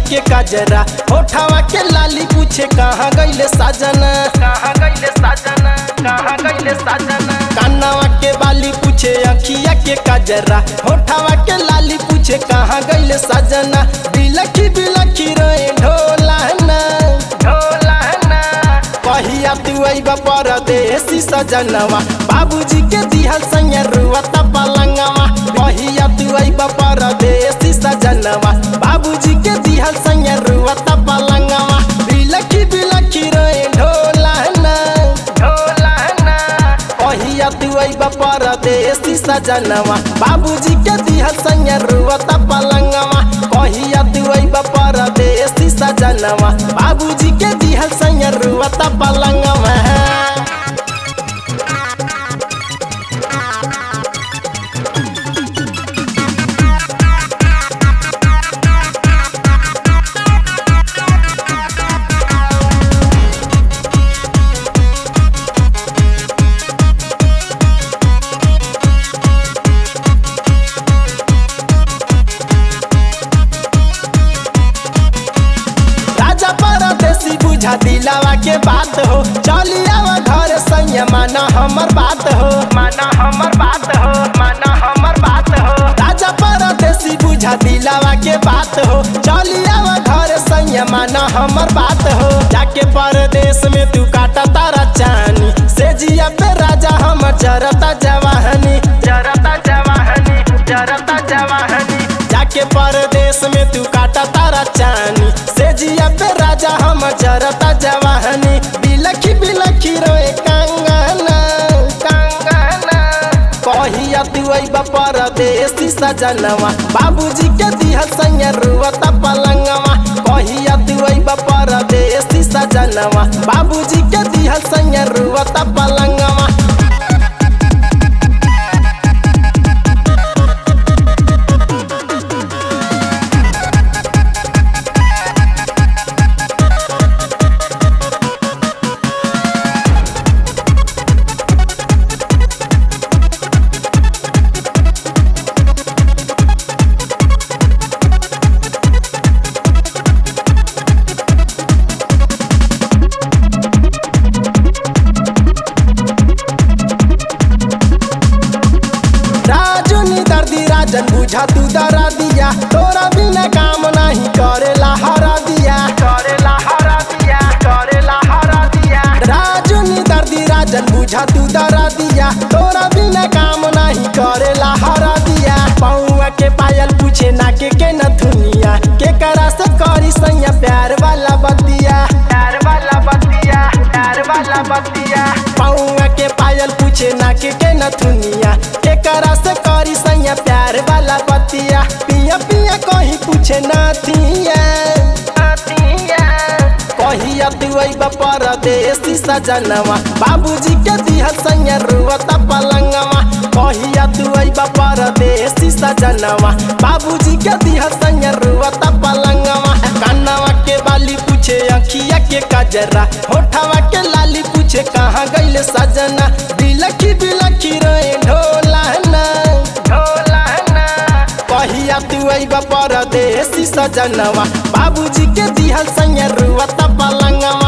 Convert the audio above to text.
के कजरा होठावा के लाली पूछे कहाँ गईले साजना कहाँ गईले साजना कहाँ गईले साजना कानावा के बाली पूछे अखिया के कजरा होठावा के लाली पूछे कहाँ गईले साजना बिलखी बिलखी रोए ढोलाना ढोलाना कहिया तू अइबा परदेसी सजनवा बाबूजी के दिहल संगे रुवता पलंगवा कहिया तू अइबा परदेसी सजनवा बाबूजी के दिहल संगे रुवता पलंगवा बिलखी बिलखी रोए ढोलाना ढोलाना कहिया तू अइबा परदेसी सजनवा बाबूजी के दिहल संगे रुवता पलंगवा कहिया तू अइबा परदेसी सजनवा बाबूजी के दिहल संगे रुवता पलंगवा राजा परदेसी बुझा दिलावा के बात हो चली आवा घर संग माना हमर बात हो माना हमर बात हो माना हमर बात हो राजा परदेसी बुझा दिलावा के बात हो चली आवा घर संग माना हमर बात हो जाके परदेश में तू काटा तारा चानी से जिया पे राजा हमर जरता जवाहनी जरता जवाहनी जरता जवाहनी जाके परदेश में तू काटा तारा चानी से जिया पे राजा हम जरता जवाहनी बिलखी बिलखी रोए कंगना कंगना कहिया तू अइबा परदेसी सजनवा बाबूजी के दिहल संगे रुवता पलंगवा कहिया तू अइबा परदेसी सजनवा बाबूजी के दिहल संगे रुवता पलंगवा राजू नी दर्दी राजन बुझा तू दरा दिया तोरा बिना काम नहीं करेला हरा दिया करेला हरा दिया करेला हरा दिया राजू नी दर्दी राजन बुझा तू दरा दिया तोरा बिना काम नहीं करेला हरा दिया पौआ के पायल पूछे ना के के न दुनिया के करा से करी सैया प्यार वाला बतिया प्यार वाला बतिया प्यार वाला बतिया पौआ के पायल पूछे ना के के न दुनिया के करा से करी सैया प्यार वाला बतिया पिया पिया कहीं पूछे नातिया नातिया कहिया तू अइबा परदेसी सजनवा बाबूजी के दिहल संगे रुवता पलंगवा कहिया तू अइबा परदेसी सजनवा बाबूजी के दिहल संगे रुवता पलंगवा कानवा के बाली पूछे अखिया के कजरा होठवा के लाली पूछे कहाँ गइले सजना बिलखी बिलखी रोए ढोलाना ढोलाना कहिया तू अइबा परदेसी सजनवा बाबूजी के दिहल संगे रुवता पलंगवा